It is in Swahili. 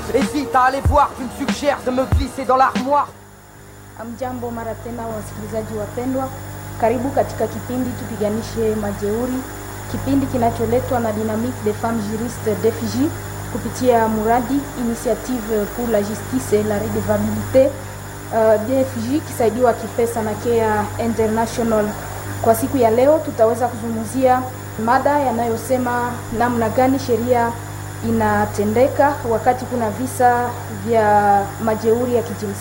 Hésite à aller voir, tu me suggères de me glisser dans l'armoire. Amjambo mara tena wasikilizaji wapendwa, karibu katika kipindi tupiganishe majeuri, kipindi kinacholetwa na Dynamique des Femmes Juristes DFJ kupitia muradi Initiative pour la Justice et la Redevabilité uh, DFJ kisaidiwa kipesa na Care International. Kwa siku ya leo tutaweza kuzungumzia mada yanayosema namna gani sheria inatendeka wakati kuna visa vya majeuri ya kijinsia